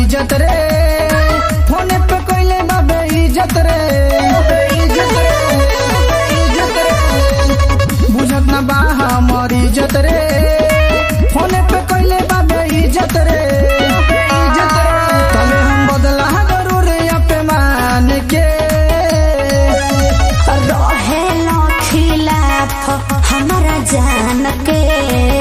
इज्जत रे फोने पे कोइले बाबे इज्जत रे इज्जत रे इज्जत रे बुझत ना बा हमर इज्जत रे फोने पे कोइले बाबे इज्जत रे इज्जत रे तले हम बदला जरूर पे मान के रहे खिलाफ हमारा जान के